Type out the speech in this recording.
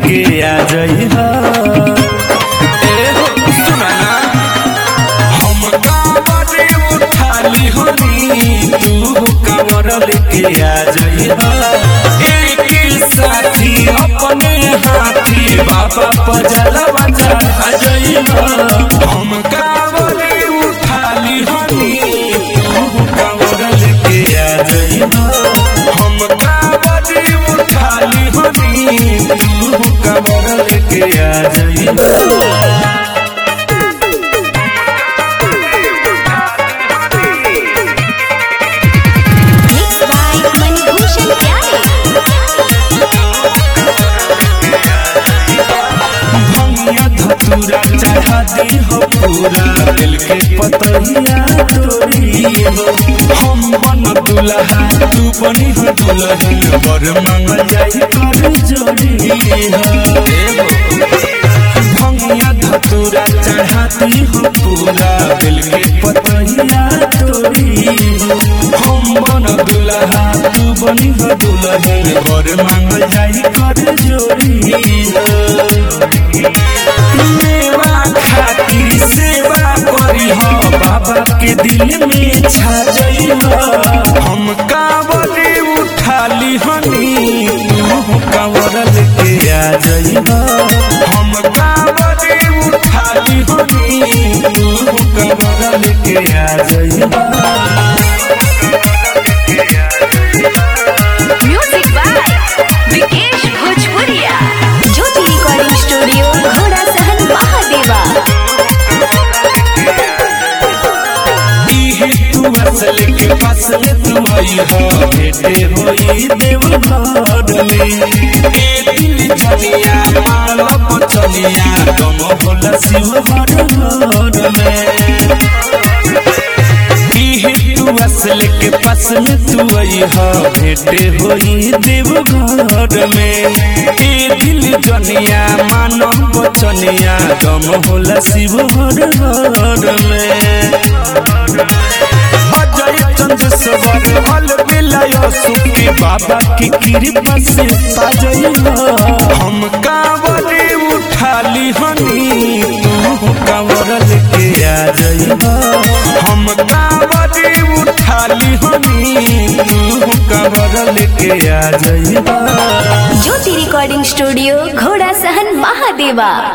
लेके आ जइहा ए हो सुना ना हम कांवर उठाली होनी तू कांवर लेके आ जइहा एक साथी अपने हाथी बाबा पजलवा चढ़ा जइहा हम कांवर उठाली होनी तू कांवर लेके आ जइहा हम कांवर उठाली होनी तू कांवर लेके आ जइहा Mixed by Manibhushan Pyare. भंगिया धतूरा चढ़ा दी हो पूरा दिल के पतहिया तोरी हो हम बन दुल्हा तू बनी हो दुल्हन बर मांगल जाई कर जोड़ी हो भंगिया धतूरा चढ़ा दी हो पूरा दिल के पतहिया तोरी हो हम बन दुल्हा तू बनी हो दुल्हन बर मांगल जाई कर जोड़ी हो मेवा खातिर सेवा करी हो बाबा के दिल में छा जई हो हम कांवरे उठाली हनी तू कांवर लेके आ जई हो हम कांवरे उठाली हनी तू कांवर लेके आ जई हो Music by Vikesh Bhojpuria. Jyoti Recording Studio, Ghoda Sahan Mahadeva. इहे तू असल के फसल तू आई हो बेटे होई देव घर में ए दिल जनिया माल बचनिया तुम होला शिव हर घर में इहे तू असल के फसल तू आई हो बेटे होई देव घर में ए दिल जनिया मानव बचनिया तुम होला शिव हर घर में अजय चंद्रश्वर फल मिलाय सुखी बाबा की कृपा से पाजय हम कांवरे उठाली हनी तू कांवर लेके आ जई हम कांवरे उठाली हनी तू कांवर लेके आ जई Jyoti Recording Studio, Ghoda Sahan Mahadeva.